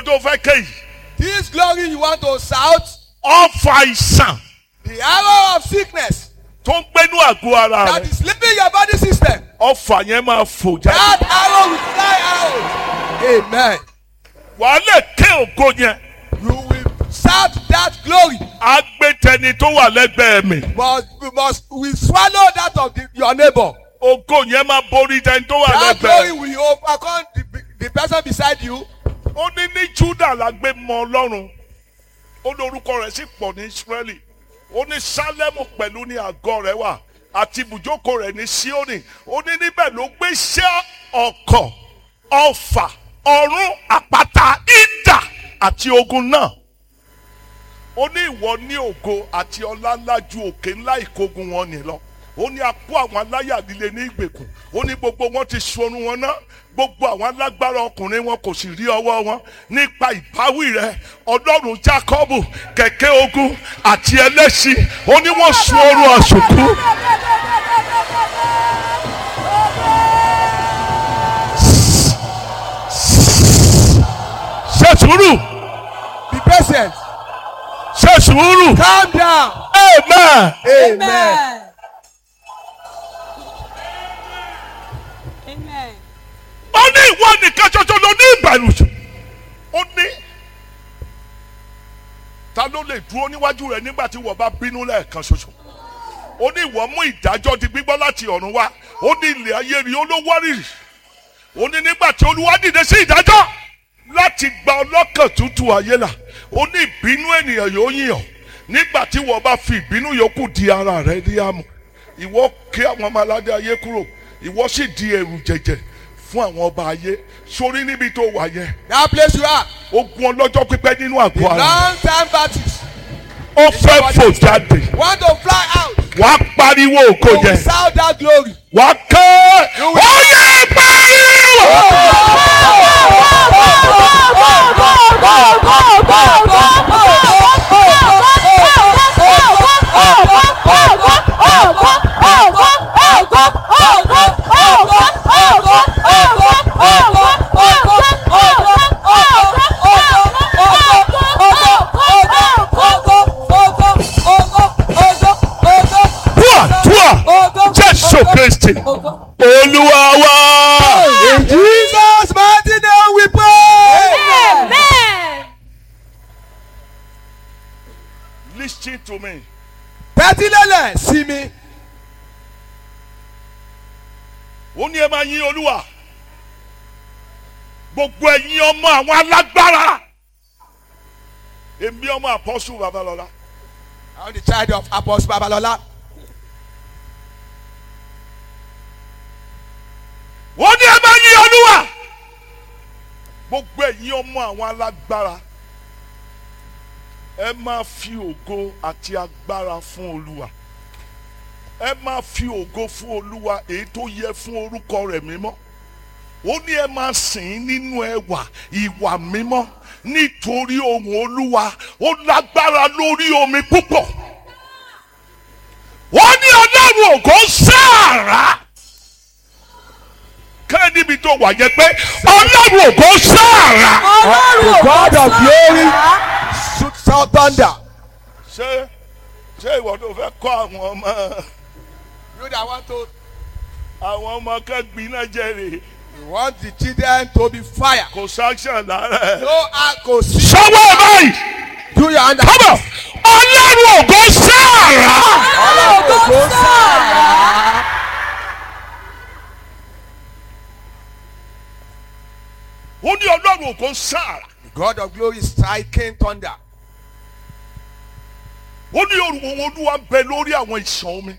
tó fẹ́ kéyìí This glory you want to shout, ọfà ìsàn the arrow of sickness tó ń gbénú àgọ́ ara that rẹ̀ is leaving your body system, ọfà yẹn máa fò jáde that arrow will fly out. Amen. wàá lè ké ògo yẹn You will shout that glory, á gbé tẹni tó wà lẹ́gbẹ̀ẹ́ mi but you must we swallow that of the, your neighbor. ògo yẹn máa borí tẹni tó wà That glory lẹ́gbẹ̀ẹ́ will overcome the, the person beside you. ó ní ní Júdà la gbé mọ Ọlọ́run ó lórúkọ rẹ̀ sì pọ̀ ní Ísírẹ́lì ó ní Sálẹ́mù pẹ̀lú ní àgọ́ rẹ̀ wà àti ibùjókòó rẹ̀ ní Síónì ó ní níbẹ̀ ló gbé iṣẹ́ ọ̀kọ̀ ọfà ọ̀run àpáta ìdà àti ogun náà ó ní ìwọ ní ògo àti ọlá ńlá ju òkè ńlá ìkógun wọn ní lọ ó ní apó àwọn aláyà líle ní ìgbèkùn ó ní gbogbo wọn ti sorun wọn ná gbogbo àwọn alágbára ọkùnrin wọn kò sì rí ọwọ́ wọn nípa ìbáwí rẹ ọlọ́run Jákọ́bù kẹ̀kẹ́ ogun àti ẹlẹ́ṣin ó ní wọ́n sun oorun àsùnkú. ṣe sùúrù Be patient. ṣe sùúrù Calm down. amen. Amen. Amen. ó ní ìwọ nìkan ṣoṣo ló ní ìbẹ̀rù ó ní ta ló lè dúró níwájú rẹ nígbà tí wọ́n bá bínú lẹ́ẹ̀kan ṣoṣo ó ní ìwọ mú ìdájọ́ di gbígbọ́ láti ọ̀run wá ó ní ilẹ̀ ayé rí ó ló wárìrì ó ní nígbà tí olúwa dìde sí ìdájọ́ láti gba ọlọ́kàn tútù ayé là ó ní ìbínú ènìyàn yóò yíyàn nígbà tí wọ́n bá fi ìbínú yòókù di ara rẹ ní àmọ́ ìwọ ké àwọn ọmọ aládé ayé kúrò ìwọ sì di ẹrù jẹjẹ fún àwọn ọba ayé sórí níbi tó wà yẹn That place you are. ogun ọlọ́jọ́ pípẹ́ nínú The àgọ́ ara long time battles. ó fẹ́ fò jáde Want to fly out. wàá pariwo ògo You will yẹn shout that glory. wàá ké ó yẹ pariwo. Túà túà Jésù Kristi Olúwa wa. In Jesus' mighty name we pray. Amen. Listen to me. Tẹ́tí lélẹ̀ sí mi. ó ní ẹ máa yìn olúwa gbogbo ẹ̀yin ọmọ àwọn alágbára èmi ọmọ àpọ́sù babalọ́lá I'm the child of Apostle Babalola. ó ní ẹ máa yìn olúwa gbogbo ẹ̀yin ọmọ àwọn alágbára ẹ máa fi ògo àti agbára fún olúwa ẹ máa fi ògo fún olúwa èyí tó yẹ fún orúkọ rẹ̀ mímọ́ ó ní ẹ máa sìn ín nínú ẹwà ìwà mímọ́ nítorí ohùn olúwa ó lágbára lórí omi púpọ̀ ó ní ọlọ́run ògo sáàrà kẹ́ níbi tó wà yẹn pé ọlọ́run ògo sáàrà. The God of glory shoot sound thunder. ṣé ṣé ìwọ tó fẹ́ kọ́ àwọn ọmọ You that want to, àwọn ọmọ kẹ́gbìn náà jẹ́rìí you want the children to be fire. kò sáṣàn lára ẹ̀. No alcohol. sọ́wọ́ ẹ̀ báyìí Do your hand. kọ́bọ̀ ọlọ́run ògo sáàrà. Go sound. ó ní ọlọ́run ògo sáàrà. The God of glory is striking thunder. ó ní òrùn olúwa bẹ lórí àwọn ìṣàn omi.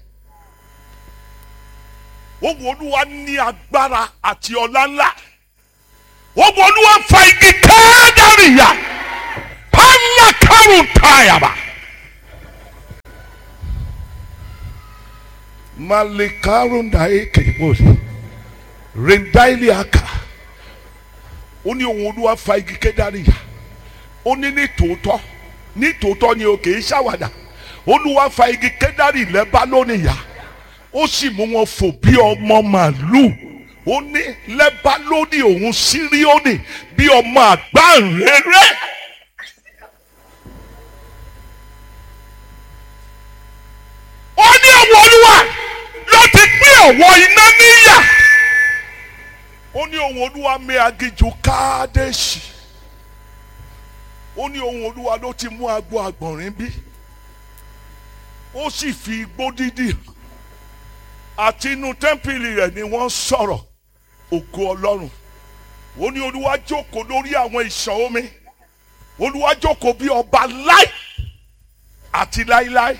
ohùn olúwa ní agbára àti ọlá ńlá. ohùn olúwa fa igi kẹ́ẹ́dárìyà pálá kárùn táyàbà. malikarun daeke bóyá rendaili aka ó ní ohùn olúwa fa igi kẹ́ẹ́dárìyà ó ní ní tòótọ́ ní tòótọ́ ni o kì í ṣàwàdà olúwa fa igi kẹ́dárì lẹ́bá lónìí yá ó sì mú wọn fò bí ọmọ màlúù ó ní lẹ́bálónì òun síríónì bí ọmọ àgbáǹrere. ó ní ọwọ́ olúwa ló ti pín ọ̀wọ́ iná níyà. ó ní ohun olúwa mi aginjù káádẹ́sì. ó ní ohun olúwa ló ti mú agbo àgbọ̀nrín bí. ó sì fi igbó dídì hàn àti inú tẹ́ḿpìlì rẹ̀ ni wọ́n sọ̀rọ̀ ògo ọlọ́run ó ní olúwa jókòó lórí àwọn ìṣàn omi olúwa jókòó bí ọba láì àti láíláí.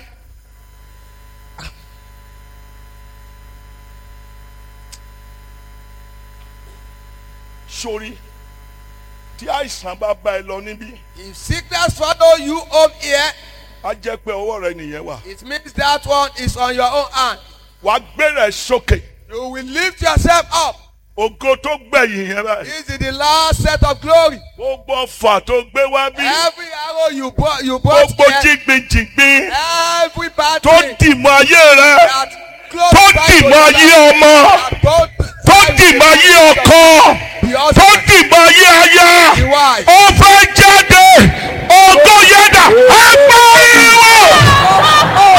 sórí tí àìsàn bá bá ẹ lọ níbí If sickness follow you home here, á jẹ́ pé ọwọ́ rẹ nìyẹn wà it means that one is on your own hand. wàá gbéra ẹ sókè You will lift yourself up. ògo tó gbẹ̀yìn yẹn báyìí This is the last set of glory. gbogbo ọfà tó gbé wá bí Every arrow you brought, you brought gbogbo here, jìgbìjìgbì every bad tó thing dìmọ̀ ayé rẹ that close tó by dìmọ̀ your ayé life, ọmọ that both tó by dìmọ̀ the ayé ọkọ the tó husband, dìmọ̀ ayé aya the wife. ó fẹ́ jáde ògo yẹn dà ẹgbẹ́ ìwọ.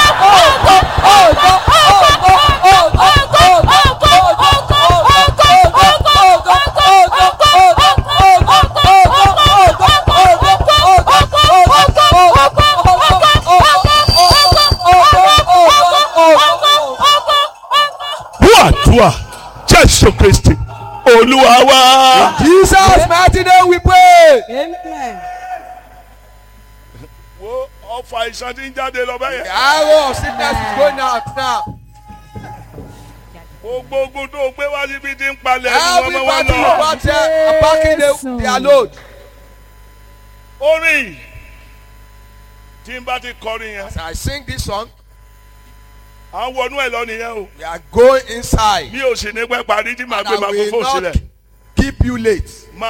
Búàdúà Jésù Kristi Olúwa wá. Jesus mighty name we pray. Amen. Wo ọfà ìṣàn ti ń jáde lọ The bẹ́yẹn. arrow of sickness is going out now. Gbogbo ogun tó gbé wá síbi ti ń palẹ̀ ẹnu Every ọmọ wa battle you lọ. brought here are packing the, their load. Orin tí n bá ti kọrin yẹn, As I sing this song, à ń wọnú ẹ̀ lọ nìyẹn o. we are going inside. Mi ò sì ní pẹ́ parí tí màá And gbé I màá will fò not sílẹ̀. keep you late.